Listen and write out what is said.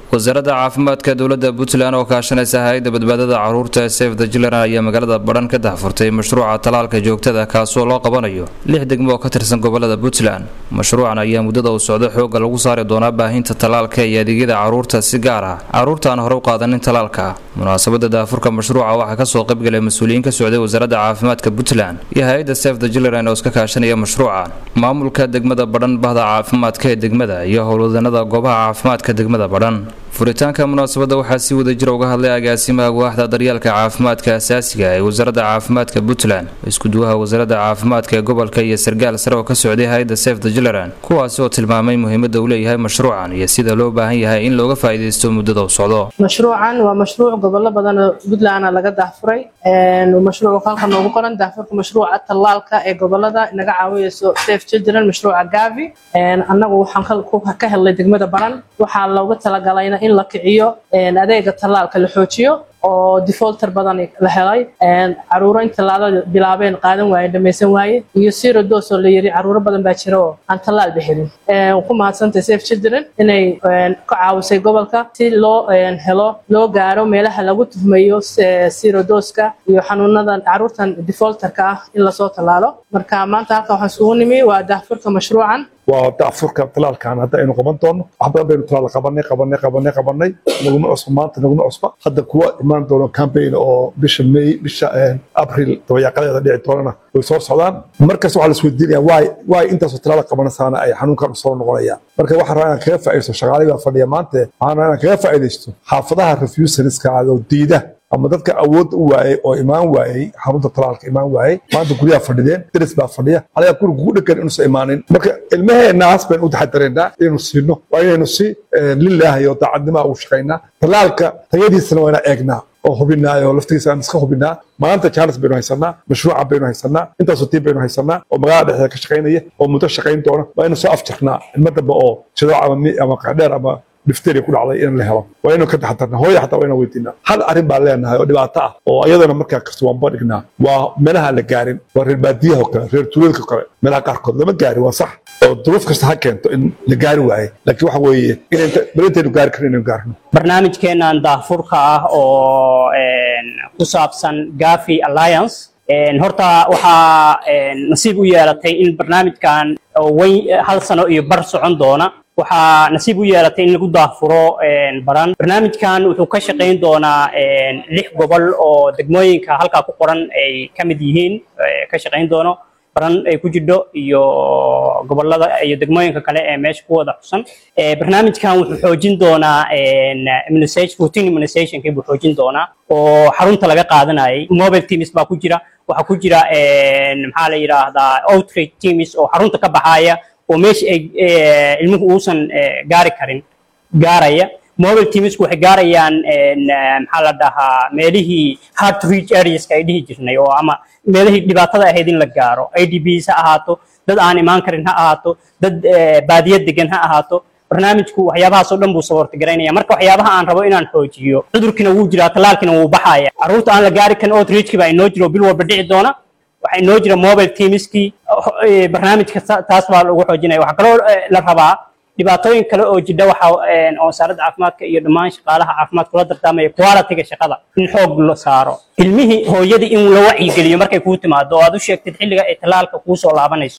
wasaaradda caafimaadka dowladda puntland oo kaashanaysa hay-adda badbaadada caruurta ee sef the children ayaa magaalada badhan ka dahfurtay mashruuca talaalka joogtada kaasoo loo qabanayo lix degmo oo ka tirsan gobolada puntland mashruucan ayaa muddada uu socdo xoogga lagu saari doonaa baahinta talaalka iyo adeegyada caruurta si gaar ah caruurta aan hore u qaadanin talaalka munaasabada daafurka mashruuca waxaa kasoo qaybgalay mas-uuliyiin ka socday wasaaradda caafimaadka puntland iyo hay-adda sef the children oo iska kaashanaya mashruucan maamulka degmada badhan bahda caafimaadka ee degmada iyo howlwadanada goobaha caafimaadka degmada badhan furitaanka munaasabadda waxaa si wada jira uga hadlay agaasimaha waaxda daryeelka caafimaadka asaasiga ee wasaaradda caafimaadka puntland iskuduwaha wasaaradda caafimaadka ee gobolka iyo sargaal sare oo ka socday hay-adda sef the children kuwaasi oo tilmaamay muhiimadda uu leeyahay mashruucan iyo sida loo baahan yahay in looga faa'iidaysto muddada u socdo mashruucan waa mashruuc gobollo badan oo puntlandna laga daahfuray mashruuc halka noogu qoran daahfurka mashruuca tallaalka ee gobolada naga caawinayso sef children mashruuca gavi annagu waxaan ka helnay degmada baran waxaa looga talagalayna in la kiciyo adeega tallaalka la xoojiyo oo defaulter badan la helay caruuro in tallaalada bilaabeen qaadan waaye dhamaysan waaye iyo zero dose oo la yiri caruuro badan baa jira oo aan tallaalba helin ku mahadsantay safe children inay ka caawisay gobolka si loo helo loo gaaro meelaha lagu tuhmayo zero doska iyo xanuunadan caruurtan defaulterka ah in lasoo tallaalo marka maanta halkan waxaan isugu nimi waa daahfurka mashruucan waa daafurka talaalkan hadda aynu qaban doono wax badan baynu talaal qabanay qabanay qabanay qabanay naguma cusba maanta naguma cusba hadda kuwa imaan doono campaign oo bisha may bisha abril dabayaaqadeeda dhici doonana way soo socdaan markas waxaa la isweydiinaya waay waay intaasoo talaala qabanaysaana ay xanuunkan soo noqonayaan marka waxaan rabaa inaan kaga faa'iidaysto shaqaalihii baa fadhiya maanta waxaan rabaa inaan kaga faa'iidaysto xaafadaha refuserska oo diida ama dadka awood u waayey oo imaan waayey xarunta talaalka imaan waayey maanta guryaha fadhideen deris baa fadhiya alagaa guriga kugu dhegan inuusan imaanin marka ilmaheenaas baynu u taxadaraynaa inaynu siino waa inaynu si lilaahi oo daacadnimaa ugu shaqaynaa talaalka tayadiisana waa inaan eegnaa oo hubinaayo laftigiisa aan iska hubinaa maanta jaanis baynu haysanaa mashruuca baynu haysanaa intaasoo tiim baynu haysanaa oo magaalada dhexdeeda ka shaqaynaya oo muddo shaqayn doona waa inuu soo afjarnaa ilmo dambe oo jadooc ama ama qadheer ama difteria ku dhacday in la helo waa inuu ka taxadarna hooya xataa waa inaan weydiinaa hal arrin baan leenahay oo dhibaato ah oo iyadana markaa kasta waan badhignaa waa meelaha la gaarin waa reer baadiyaha oo kale reer tuuladka kale meelaha qaarkood lama gaarin waa sax oo duruuf kasta ha keento in la gaari waaye laakiin waxa weeye bal intaynu gaari karin inaynu gaarno barnaamijkeenan daahfurka ah oo ku saabsan gafi alliance horta waxaa nasiib u yeelatay in barnaamijkan weyn hal sano iyo bar socon doona waxaa nasiib u yeelatay in lagu daahfuro baran barnaamijkan wuxuu ka shaqayn doonaa lix gobol oo degmooyinka halkaa ku qoran ay ka mid yihiin ka shaqayn doono baran ay ku jidho iyo gobolada iyo degmooyinka kale ee meesha ku wada xusan barnaamijkan wuxuu xoojin doonaa routine immunizationkii buu xoojin doonaa oo xarunta laga qaadanayay mobile teams baa ku jira waxaa ku jira maxaa la yidhaahdaa outreach teams oo xarunta ka baxaya oo meesha ay ilmuhu uusan gaari karin gaaraya mobile teamsku waxay gaarayaan maxaa la dhahaa meelihii hard to reach areaska ay dhihi jirnay oo ama meelihii dhibaatada ahayd in la gaaro idbs ha ahaato dad aan imaan karin ha ahaato dad baadiya degan ha ahaato barnaamijku waxyaabahaas oo dhan buu saboorti garaynaya marka waxyaabaha aan rabo inaan xoojiyo cudurkiina wuu jiraa talaalkiina wuu baxaya carruurta aan la gaari karin outreachki baa inoo jiro bil walba dhici doona waxaa inoo jira mobile teamskii barnaamijka taas baa lagu xoojinaya waxaa kaloo la rabaa dhibaatooyin kale oo jidha waxa oo wasaaradda caafimaadka iyo dhammaan shaqaalaha caafimaadka kula dardaamaya quality-ga shaqada in xoog la saaro ilmihii hooyadii in la wacyigeliyo markay kuu timaado oo aad u sheegtid xilliga ay talaalka kuu soo laabanayso